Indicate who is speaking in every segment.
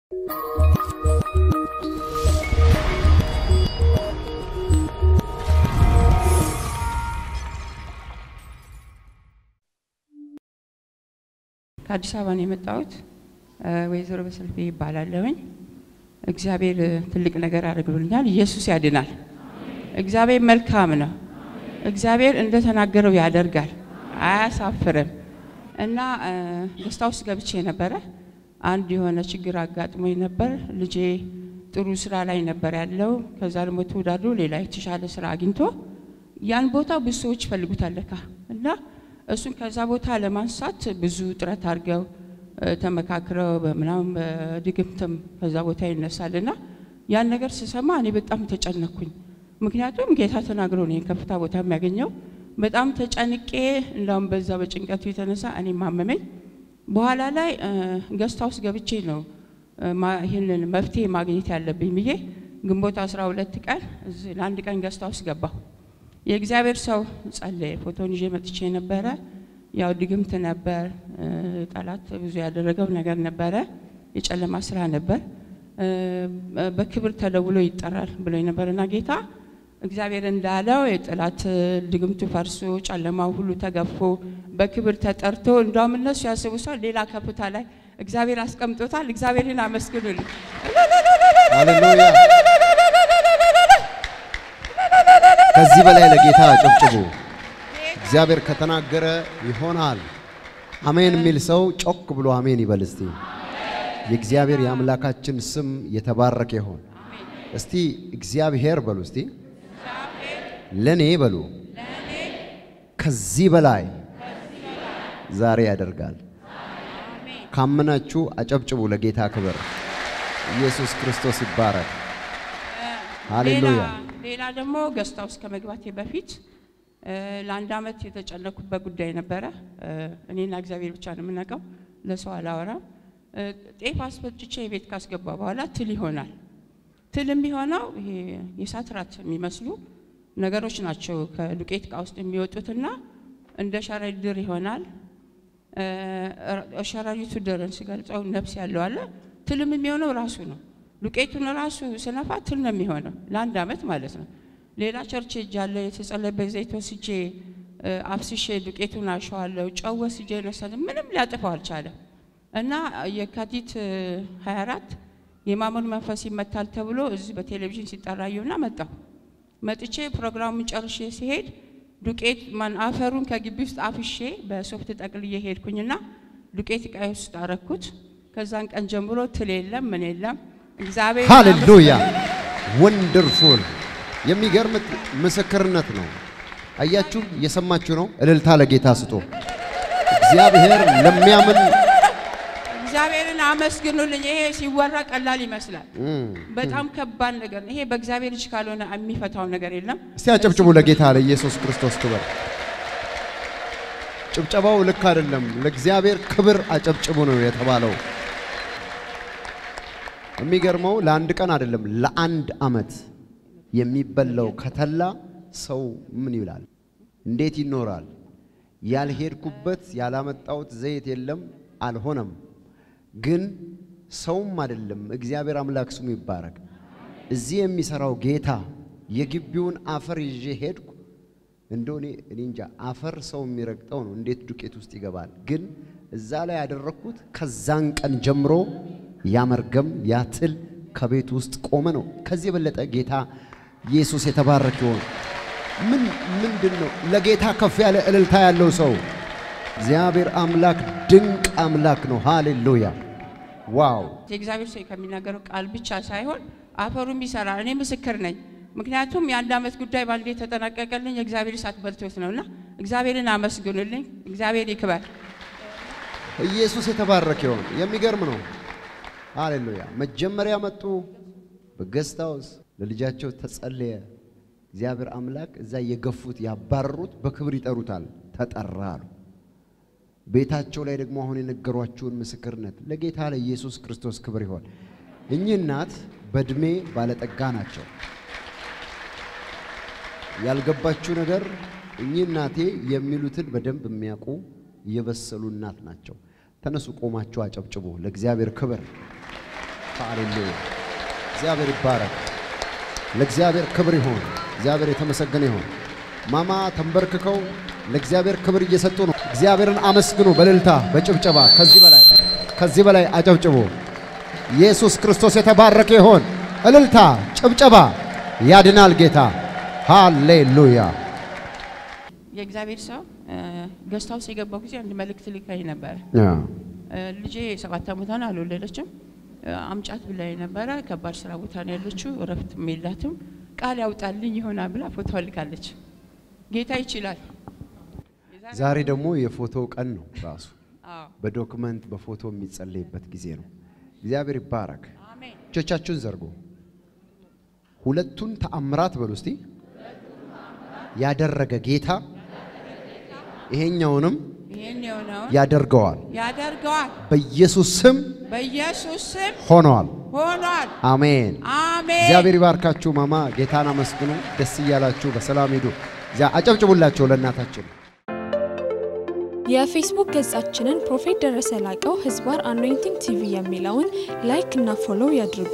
Speaker 1: ከአዲስ አበባ ነው የመጣሁት። ወይዘሮ በሰልፌ ይባላለሁኝ። እግዚአብሔር ትልቅ ነገር አድርግሎኛል። ኢየሱስ ያድናል። እግዚአብሔር መልካም ነው። እግዚአብሔር እንደተናገረው ያደርጋል፣ አያሳፍርም። እና ደስታ ውስጥ ገብቼ ነበረ። አንድ የሆነ ችግር አጋጥሞኝ ነበር። ልጄ ጥሩ ስራ ላይ ነበር ያለው። ከዛ ደግሞ ተወዳድሮ ሌላ የተሻለ ስራ አግኝቶ ያን ቦታ ብዙ ሰዎች ይፈልጉታል ለካ እና እሱን ከዛ ቦታ ለማንሳት ብዙ ጥረት አድርገው ተመካክረው በምናምን በድግምትም ከዛ ቦታ ይነሳልና ያን ነገር ስሰማ እኔ በጣም ተጨነኩኝ። ምክንያቱም ጌታ ተናግሮ ነው ከፍታ ቦታ የሚያገኘው። በጣም ተጨንቄ እንዳውም በዛ በጭንቀቱ የተነሳ እኔ ማመመኝ። በኋላ ላይ ገስታ ውስጥ ገብቼ ነው ይህንን መፍትሄ ማግኘት ያለብኝ ብዬ ግንቦት 12 ቀን ለአንድ ቀን ገስታ ውስጥ ገባሁ። የእግዚአብሔር ሰው ጸለየ። ፎቶን ይዤ መጥቼ ነበረ። ያው ድግምት ነበር፣ ጠላት ብዙ ያደረገው ነገር ነበረ፣ የጨለማ ስራ ነበር። በክብር ተደውሎ ይጠራል ብሎ ነበርና ጌታ እግዚአብሔር እንዳለው የጠላት ድግምቱ ፈርሶ ጨለማው ሁሉ ተገፎ በክብር ተጠርቶ እንዳውም እነሱ ያስቡ ሰው ሌላ ከፍታ ላይ እግዚአብሔር አስቀምጦታል። እግዚአብሔርን አመስግኑልኝ።
Speaker 2: ሃሌሉያ! ከዚህ በላይ ለጌታ ጨብጭቡ። እግዚአብሔር ከተናገረ ይሆናል። አሜን የሚል ሰው ጮክ ብሎ አሜን ይበል እስቲ። የእግዚአብሔር የአምላካችን ስም የተባረከ ይሆን። እስቲ እግዚአብሔር በሉ እስቲ ለኔ በሉ ከዚህ በላይ ዛሬ ያደርጋል። ካመናችሁ አጨብጭቡ ለጌታ ክብር። ኢየሱስ ክርስቶስ ይባረክ። ሃሌሉያ።
Speaker 1: ሌላ ደግሞ ገስታ ውስጥ ከመግባቴ በፊት ለአንድ ዓመት የተጨነኩበት ጉዳይ ነበረ። እኔና እግዚአብሔር ብቻ ነው የምናውቀው፣ ለሰው አላወራም። ጤፍ አስፈጭቼ የቤት ካስገባ በኋላ ትል ይሆናል። ትል የሚሆነው ይሄ የእሳት ራት የሚመስሉ ነገሮች ናቸው ከዱቄት እቃ ውስጥ የሚወጡትና እንደ ሸረሪት ድር ይሆናል። ሸረሪቱ ድርን ሲገልጸው ነፍስ ያለው አለ። ትልም የሚሆነው ራሱ ነው። ዱቄቱን ራሱ ስነፋ ትል ነው የሚሆነው ለአንድ ዓመት ማለት ነው። ሌላ ቸርች ሄጃለሁ። የተጸለየበት ዘይት ወስጄ አፍስሼ ዱቄቱን አሸዋለሁ። ጨው ወስጄ ነሰል ምንም ሊያጥፈው አልቻለም። እና የካቲት 24 የማመኑ መንፈስ ይመታል ተብሎ እዚህ በቴሌቪዥን ሲጠራዩና መጣሁ። መጥቼ ፕሮግራሙን ጨርሼ ሲሄድ ዱቄት ማን አፈሩን ከግቢ ውስጥ አፍሼ በሶፍት ጠቅልዬ ሄድኩኝና ዱቄት እቃዬ ውስጥ አረኩት። ከዛን ቀን ጀምሮ ትል የለም ምን የለም። እግዚአብሔር
Speaker 2: ሃሌሉያ ወንደርፉል የሚገርም ምስክርነት ነው። አያችሁ፣ እየሰማችሁ ነው። እልልታ ለጌታ ስጡ። እግዚአብሔር ለሚያምን
Speaker 1: እግዚአብሔርን አመስግኑልኝ። ይሄ ሲወራ ቀላል ይመስላል፣ በጣም ከባድ ነገር ነው። ይሄ በእግዚአብሔር እጅ ካልሆነ የሚፈታው ነገር የለም።
Speaker 2: እስቲ አጨብጭቡ ለጌታ ለኢየሱስ ክርስቶስ ክብር። ጭብጨባው ልክ አይደለም። ለእግዚአብሔር ክብር አጨብጭቡ ነው የተባለው። የሚገርመው ለአንድ ቀን አይደለም ለአንድ ዓመት የሚበላው ከተላ ሰው ምን ይላል? እንዴት ይኖራል? ያልሄድኩበት ያላመጣሁት ዘይት የለም፣ አልሆነም። ግን ሰውም አይደለም እግዚአብሔር አምላክ ስሙ ይባረክ። እዚህ የሚሰራው ጌታ የግቢውን አፈር ይዤ ሄድኩ። እንደው እኔ እኔ እንጃ አፈር ሰው የሚረግጠው ነው፣ እንዴት ዱቄት ውስጥ ይገባል? ግን እዛ ላይ ያደረግኩት ከዛን ቀን ጀምሮ ያ መርገም ያ ትል ከቤት ውስጥ ቆመ ነው። ከዚህ የበለጠ ጌታ ኢየሱስ የተባረክ ይሆን። ምን ምንድን ነው ለጌታ ከፍ ያለ እልልታ ያለው ሰው እግዚአብሔር አምላክ ድንቅ አምላክ ነው። ሃሌሉያ ዋው!
Speaker 1: የእግዚአብሔር ሰው ከሚናገረው ቃል ብቻ ሳይሆን አፈሩም ይሰራል። እኔ ምስክር ነኝ። ምክንያቱም የአንድ ዓመት ጉዳይ ባንዴ የተጠናቀቀልኝ የእግዚአብሔር እሳት በልቶት ነውና እግዚአብሔርን አመስግኑልኝ። እግዚአብሔር ይክበር።
Speaker 2: ኢየሱስ የተባረከ ይሆን። የሚገርም ነው። ሃሌሉያ መጀመሪያ መጡ በገስት ሃውስ ለልጃቸው ተጸለየ። እግዚአብሔር አምላክ እዛ የገፉት ያባረሩት በክብር ይጠሩታል። ተጠራ አሉ። ቤታቸው ላይ ደግሞ አሁን የነገሯችሁን ምስክርነት ለጌታ ለኢየሱስ ክርስቶስ ክብር ይሆን። እኚህ እናት በእድሜ ባለጠጋ ናቸው። ያልገባችሁ ነገር እኚህ እናቴ የሚሉትን በደንብ የሚያውቁ የበሰሉ እናት ናቸው። ተነሱ፣ ቆማችሁ አጨብጭቡ ለእግዚአብሔር ክብር። ሃሌሉያ! እግዚአብሔር ይባረክ። ለእግዚአብሔር ክብር ይሆን። እግዚአብሔር የተመሰገነ ይሆን። ማማ ተንበርክከው ለእግዚአብሔር ክብር እየሰጡ ነው። እግዚአብሔርን አመስግኑ በእልልታ በጭብጨባ። ከዚህ በላይ ከዚህ በላይ አጨብጭቡ። ኢየሱስ ክርስቶስ የተባረከ ይሆን። እልልታ፣ ጭብጨባ። ያድናል ጌታ። ሃሌሉያ!
Speaker 1: የእግዚአብሔር ሰው ገስት ሃውስ የገባው ጊዜ አንድ መልእክት ልካኝ ነበር። እ፣ ልጄ ሰባት ዓመቷ ነው፣ አልወለደችም። እ፣ አምጫት ብላኝ ነበረ። ከባድ ስራ ቦታ ነው ያለችው፣ እረፍትም የላትም። ቃል ያውጣልኝ ይሆናል ብላ ፎቶ ልካለች። ጌታ ይችላል።
Speaker 2: ዛሬ ደግሞ የፎቶ ቀን ነው ራሱ
Speaker 1: አዎ፣
Speaker 2: በዶክመንት በፎቶ የሚጸለይበት ጊዜ ነው። እግዚአብሔር ይባረክ።
Speaker 1: አሜን።
Speaker 2: እጆቻችሁን ዘርጉ። ሁለቱን ተአምራት በሉ እስቲ። ያደረገ ጌታ ይሄኛውንም
Speaker 1: ይህን የሆነውን
Speaker 2: ያደርገዋል።
Speaker 1: ያደርገዋል።
Speaker 2: በኢየሱስ ስም
Speaker 1: በኢየሱስ ስም
Speaker 2: ሆኗል።
Speaker 1: ሆኗል።
Speaker 2: አሜን።
Speaker 1: አሜን።
Speaker 2: እግዚአብሔር ይባርካችሁ። ማማ ጌታን አመስግኑ። ደስ እያላችሁ በሰላም ሂዱ። እዚያ አጨብጭቡላቸው ለእናታችን።
Speaker 3: የፌስቡክ ገጻችንን ፕሮፌት ደረሰ ላቀው ህዝባር አኖይንቲንግ ቲቪ የሚለውን ላይክ እና ፎሎው ያድርጉ።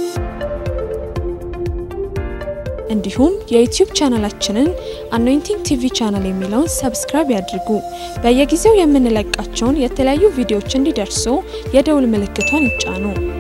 Speaker 3: እንዲሁም የዩቲዩብ ቻናላችንን አኖይንቲንግ ቲቪ ቻናል የሚለውን ሰብስክራይብ ያድርጉ። በየጊዜው የምንለቃቸውን የተለያዩ ቪዲዮዎች እንዲደርሱ የደውል ምልክቷን ይጫኑ።